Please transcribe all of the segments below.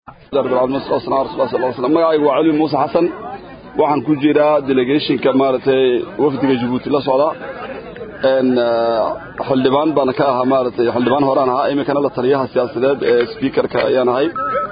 magacaygu waa cali muuse xasan waxaan ku jiraa delegationka maaragtay wafdiga jabuuti la socda xildhibaan baana ka ahaa maaragtay xildhibaan horaan ahaa iminkana la taliyaha siyaasadeed ee speakerka ayaan ahay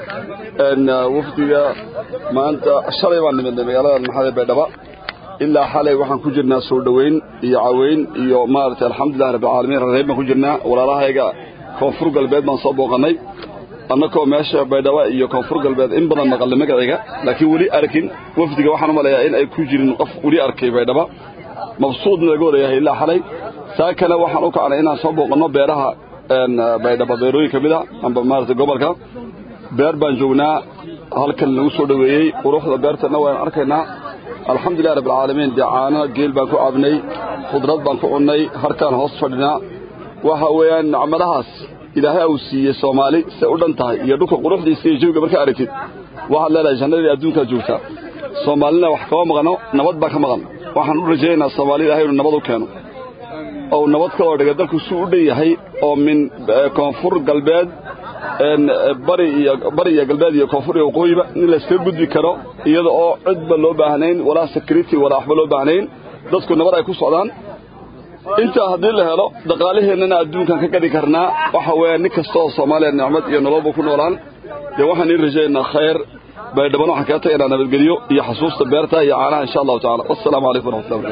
wafdiga maanta shalay baan nimidnay magaalada maxamed baydhaba ilaa xalay waxaan ku jirnaa soo dhoweyn iyo caweyn iyo maaragtay alxamdulilah rabbilcaalamiin rareeb baan ku jirnaa walaalahayga koonfur galbeed baan soo booqannay annakoo meesha baydhaba iyo koonfur galbeed in badan maqalnay magacayga laakiin weli arkin wafdiga waxaan u malayaa in ay ku jirin qof weli arkay baydhaba mabsuudna laga wadayahay ilaa xalay saakana waxaan u kacnay inaan soo booqanno beeraha baydhaba beerooyin ka mid a amba maaragtay gobolka beer baan joognaa halkan lagu soo dhoweeyey quruxda beertana waan arkaynaa alxamdulilah rabbilcaalamiin dee caano geel baan ku caabnay khudrad baan ku cunnay harkaan hoos fadhinaa waxa weeyaan nacmadahaas ilaahay uu siiyey soomaali say u dhan tahay iyo dhulka quruxdiisa iyo jawiga markaa aragtid waxaad leedahay jannadii adduunkaa joogtaa soomaalina wax kama maqano nabad baa ka maqan waxaan u rajaynaynaa soomaali ilahay inuu nabad u keeno ou nabad kaloo dhiga dalku suu u dhan yahay oo min koonfur galbeed bari iyo bari iyo galbeed iyo koonfur iyo waqooyiba in layskaga gudbi karo iyada oo cidba loo baahnayn walaa security walaa waxba loo baahnayn dadku nabad ay ku socdaan intaa haddii la helo dhaqaalaheennana adduunkan ka gadi karnaa waxa weeya nin kasta oo soomaaliya nicmad iyo nololba ku noolaan dee waxaan ii rajaynaa khayr baydhaban waxaan kaga tagaynaa nabadgelyo iyo xasuusta beerta iyo caanaha insha allahu tacala wassalaamu calaykum waraxmatullahi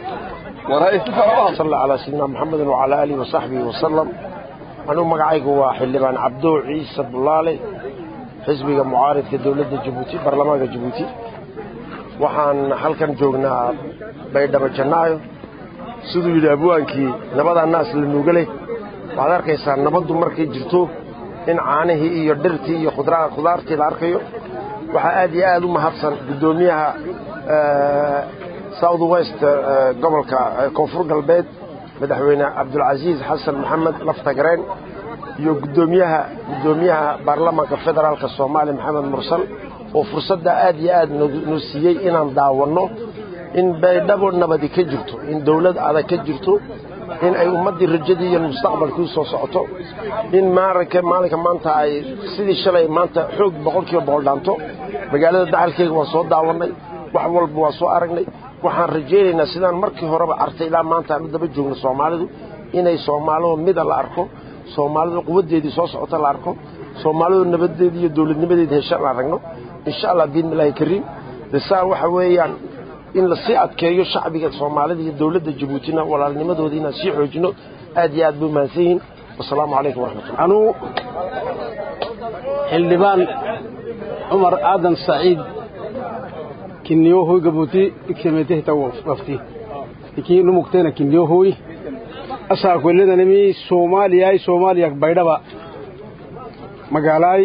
barakatu صلى على سيدنا محمد وعلى آله وصحبه وسلم أنا مقعيق وحلبان عبدو عيسى بلالي حزبي معارض كدولة جيبوتي برلمان جيبوتي waxaan halkan joognaa baydhabo jannaayo siduu yidhi abwaankii nabadaa naas la nuugalay waxaad arkaysaa nabaddu markay jirto in caanihii iyo dhirtii iyo khudaartii la arkayo waxaa aad iyo aad u mahadsan guddoomiyaha south west gobolka koonfur galbeed madaxweyne cabdulcasiis xasan maxamed laftagareen iyo gudoomiyaha guddoomiyaha baarlamaanka federaalka soomaaliya maxamed mursal oo fursadda aad iyo aad noo siiyey inaan daawanno in baydhabo nabadi ka jirto in dawlad adag ka jirto in ay ummaddii rajadii iyo mustaqbalkii soo socoto in maaranka maalinka maanta ay sidii shalay maanta xoog boqolkiiba boqol dhaanto magaalada dacalkeyga waan soo daawannay wax walba waan soo aragnay waxaan rajaynaynaa sidaan markii horeba artay ilaa maanta aanu daba joogno soomaalidu inay soomaalidu mida la arko soomaalidu quwaddeedii soo socota la arko soomaalidu nabadeedii iyo dowladnimadeedii hesha la aragno insha allah biidnillaahi kariim desaa waxa weeyaan in lasii adkeeyo shacbiga soomaalida iyo dowladda jabuutina walaalnimadoodii inaan sii xoojino aad iyo aad bay mahadsan yihiin wasalaamu calaykum waraxmatullah anuu xildhibaan cumar aadan saciid kinniyohoy gabuuti iksameetehta wafti ikii numugteena kinniyohoy asaa kweledanimi soomaaliyay soomaaliyak baydhaba magaalaay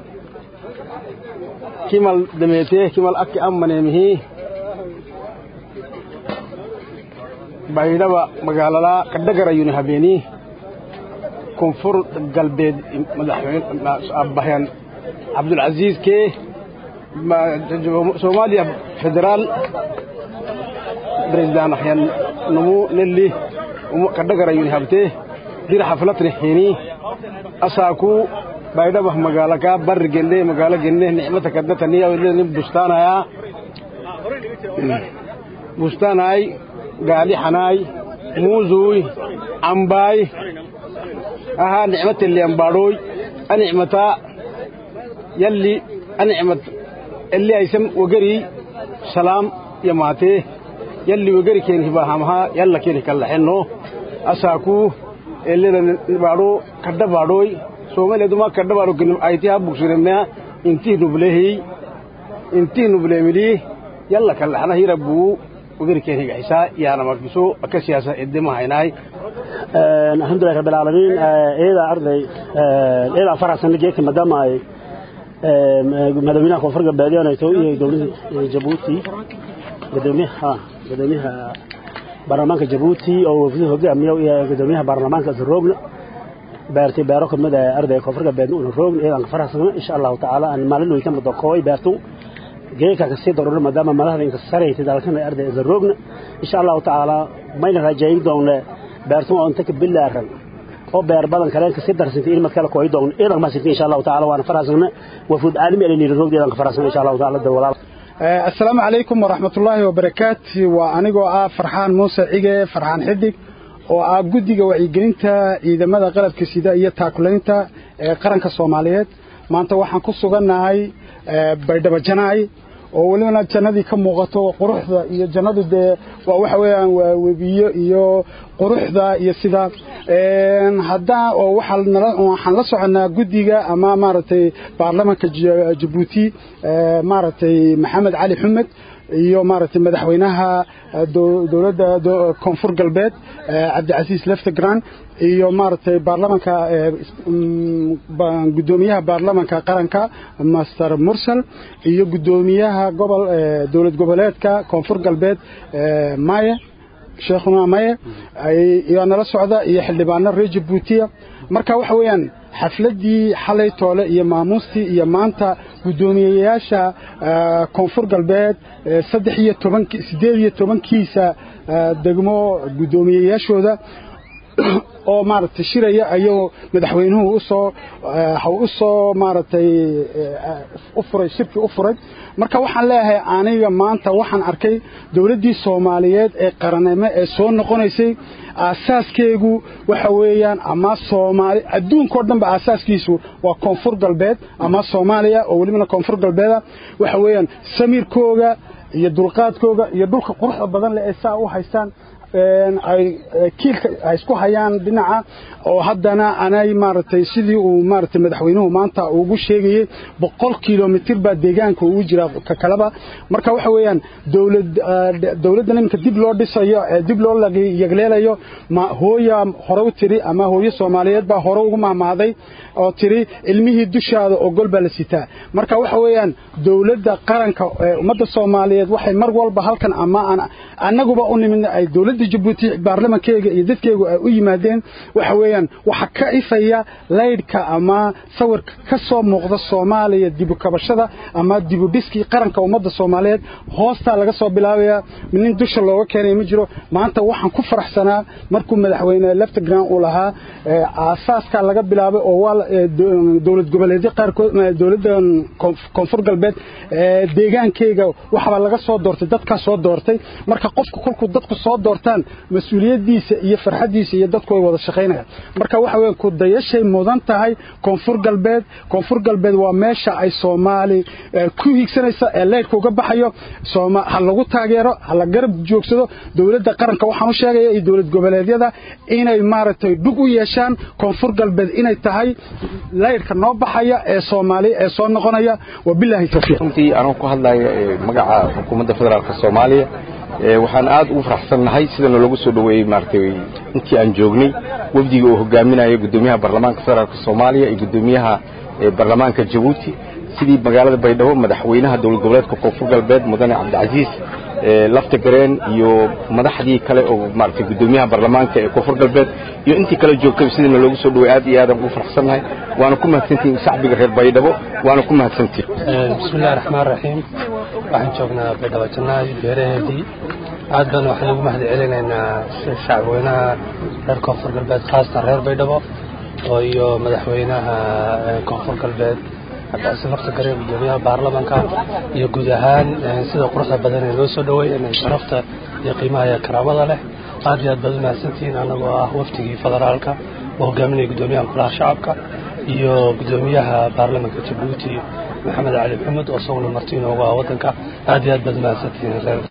kimal dameetee kimal akki ammaneemihi baydhaba magaalalaa kadhagarayuni habeenii koonfur galbeed madaxweyneabbahan cabdulcasiis kee soomaaliya federaal president ahyan numu nelli kadhagarayuni habtee dir xaflatni hini asaaku baydhaba magaalaka barri genne magaalo genne nicmata kadnataniya bustaanayaa bustaanaay gaali xanaay muuzuuy cambaay ahaa nicmatelli ambaadhooy anicmataa yalli anicmat elli aysam wagarii salaam yamaatee yalli wagari keen hibaahamahaa yalla keen hikallaxenno asaakuu elleda baadhoo kadha baadhooy soomaliyadumaa kadha baadho ayti ha bugsinemnea intih nublehiy intih nubleemilii yalla kallaxna hirabbuu وغيركين هيك حسا يا أنا مركزو كسياسة الدم هايناي الحمد لله رب العالمين إذا أرضي إذا فرع سنة جيك مدام هاي مدامينا كفر قبادي أنا يتوي دولة جيبوتي قدوميها قدوميها برلمانك جيبوتي أو في هجة أمية قدوميها برلمانك الروغن بارتي بارك مدى أرضي كفر قبادي الروغن إذا فرع سنة إن شاء الله تعالى أن مالنا يتم دقوي بارتو geeka kasii daruro maadaama madaxda inka saraysa dalkan arday zaroogna insha Allah taala mayna rajayn doona beertun oo inta ka bilaaran oo beer badan kale ka sidar sinti in madkala kooy doon idan ma sinti insha Allah taala waana faraasana wafuud caalami ee ni roogdeedan ka faraasana insha Allah taala dawlad assalaamu calaykum waraxmatullaahi wabarakaatu waa anigoo ah farxaan muuse cige farxaan xidig oo ah guddiga wacyigelinta ciidamada qalabka sida iyo taakulaynta ee qaranka soomaaliyeed maanta waxaan ku sugannahay baydhabo janaay oo welibana jannadii ka muuqato quruxda iyo jannadu dee waa waxa weeyaan waa webiyo iyo quruxda iyo sida haddaan oo waxaan la soconnaa guddiga ama maaragtay baarlamanka jabuuti maaragtay maxamed cali xumed iyo maaragtay madaxweynaha dowladda koonfur galbeed cabdicasiis leftegran iyo maaragtay baarlamanka guddoomiyaha baarlamanka qaranka master mursal iyo guddoomiyaha gobol dowlad goboleedka koonfur galbeed maye sheekhuna maye ayaa nala socda iyo xildhibaano reer jabuutiya marka waxa weeyaan xafladdii xalay toole iyo maamuustii iyo maanta guddoomiyeyaasha koonfur galbeed saddex iyo toban siddeed iyo tobankiisa degmo guddoomiyeyaashooda oo maaragtay shiraya ayagoo madaxweynuhu usoo u soo maaragtay u furay shirkii u furay marka waxaan leeyahay aniga maanta waxaan arkay dowladdii soomaaliyeed ee qarannimo ee soo noqonaysay aasaaskeegu waxa weeyaan ama soomaali adduunkao dhanba aasaaskiisu waa koonfur galbeed ama soomaaliya oo welibana koonfur galbeeda waxa weeyaan samiirkooga iyo dulqaadkooga iyo dhulka quruxda badan leh ee saa u haystaan ay kiilka ay isku hayaan dhinaca oo haddana anay maaragtay sidii uu maaragtay madaxweynuhu maanta ugu sheegayey boqol kilomitir baa deegaanka ugu jira ka kaleba marka waxa weeyaan dowlad dowladdan iminka dib loo dhisayo dib loo yagleelayo ma hooya hore u tiri ama hooyo soomaaliyeed baa hore ugu mahmaaday oo tiri ilmihii dushaada oo gol baa la sitaa marka waxa weeyaan dowladda qaranka ummadda soomaaliyeed waxay mar walba halkan ama annaguba u nimid ay dowladda jabuuti baarlamankeega iyo dadkeegu ay u yimaadeen waxa weeyaan waxa ka ifaya laydhka ama sawirka ka soo muuqda soomaaliya dibukabashada ama dibudhiskii qaranka ummadda soomaaliyeed hoostaa laga soo bilaabaya nin dusha looga keenay ma jiro maanta waxaan ku faraxsanaa markuu madaxweyne leftegran uu lahaa aasaaskaa laga bilaabay oo waa dowlad goboleedyo qaarkood dowladda koonfur galbeed deegaankeyga waxbaa laga soo doortay dadkaa soo doortay marka qofku kolkuu dadku soo doortaan mas-uuliyaddiisa iyo farxaddiisa iyo dadku way wada shaqaynayaan marka waxa weya ku dayashay mudan tahay koonfur galbeed koonfur galbeed waa meesha ay soomaali ku hiigsanaysa ee leydhka uga baxayo ha lagu taageero ha la garab joogsado dowladda qaranka waxaan u sheegaya iyo dowlad goboleedyada inay maaragtay dhug u yeeshaan koonfur galbeed inay tahay leydhka noo baxaya ee soomaaliya ee soo noqonaya wabilaahi tawfiiq runtii anoo ku hadlaya magaca xukuumadda federaalka soomaaliya waxaan aad ugu faraxsannahay sida noolagu soo dhoweeyey maaragtay intii aan joognay wafdiga uu hogaaminayo guddoomiyaha baarlamaanka federaalka soomaaliya iyo guddoomiyaha baarlamaanka jabuuti sidii magaalada baydhabo madaxweynaha dowlad goboleedka koonfur galbeed mudane cabdicasiis lafta gareen iyo madaxdii kale oo maaragtay guddoomiyaha baarlamaanka ee koonfur galbeed iyo intii kale joogtay sidii noolagu soo dhoweey aad iyo aadaan ugu faraxsannahay waana ku mahadsantihin shacbiga reer baydhabo waana ku mahadsantihin bismillahi raxmaan raxiim waxaan joognaa baydhabo jannaay beeraheedii aad baan waxaan ugu mahad celinaynaa shacabweynaha reer koonfur galbeed khaasatan reer baydhabo oo iyo madaxweynaha koonfur galbeed cabdicasiin lafta gareen guddoomiyaha baarlamanka iyo guud ahaan sida quruxda badan ee loo soo dhoweey sharafta iyo qiimaha iyo karaamada leh aad iyo aad baad u mahadsantihiin annagoo ah waftigii federaalka oo hogaaminaya guddoomiyaha golaha shacabka iyo guddoomiyaha baarlamanka jabuuti maxamed cali maxamed oo isaguna marti inoogu ah waddanka aad iyo aad baad u mahadsantihiin